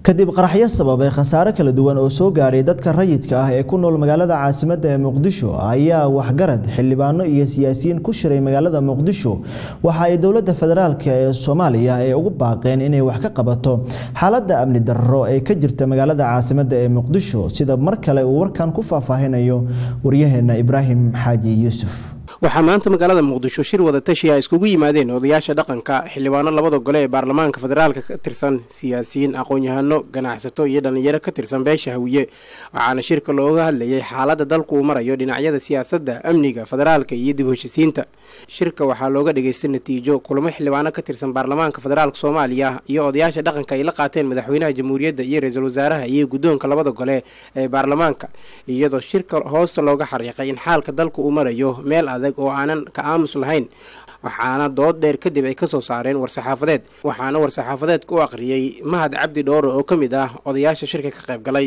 kadib qaraxyo sababay khasaare kala duwan oo soo gaadhay dadka rayidka ah ee ku nool magaalada caasimadda ee muqdisho ayaa waxgarad xildhibaano iyo siyaasiyiin ku shiray magaalada muqdisho waxa ay dowladda federaalk ee soomaaliya ay ugu baaqeen inay wax ka qabato xaaladda amni darro ee ka jirta magaalada caasimadda ee muqdisho sida mar kale uu warkan ku faahfaahinayo waryaheena ibraahim xaaji yuusuf waxaa maanta magaalada muqdisho shir wada tashi a iskugu yimaadeen odayaasha dhaqanka xildhibaano labada gole ee baarlamaanka federaalka ka tirsan siyaasiyiin aqoon-yahano ganacsato iyo dhallinyaro ka tirsan beesha hawiye waxaana shirka looga hadlayay xaaladda dalku uu marayo dhinacyada siyaasadda amniga federaalka iyo dib heshisiinta shirka waxaa looga dhagaystay natiijo kulamo xildhibaano ka tirsan baarlamaanka federaalka soomaaliya iyo odayaasha dhaqanka ay la qaateen madaxweynaha jamhuuriyadda iyo ra-iisul wasaaraha iyo guddoonka labada gole ee baarlamaanka iyadoo shirka hoosta looga xariiqay in xaalka dalku uu marayo meel adag oo aanan ka aamus lahayn waxaana dood dheer kadib ay kasoo saareen war-saxaafadeed waxaana war-saxaafadeedka u aqriyey mahad cabdi dhoore oo ka mid ah odayaasha shirka ka qayb galay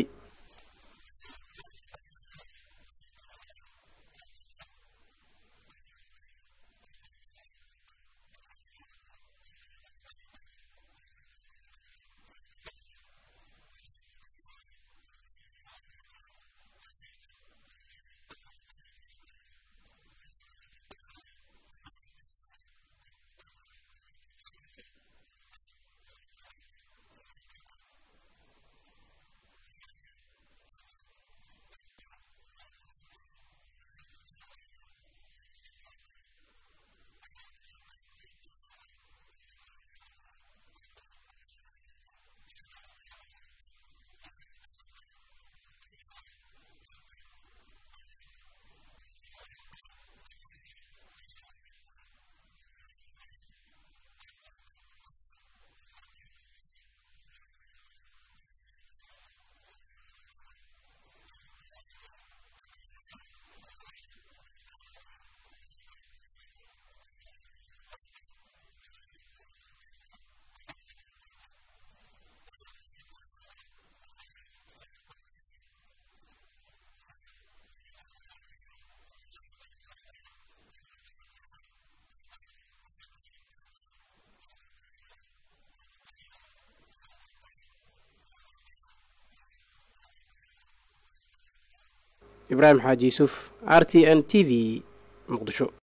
ibraahim xaaji yuusuf r t n t v muqdisho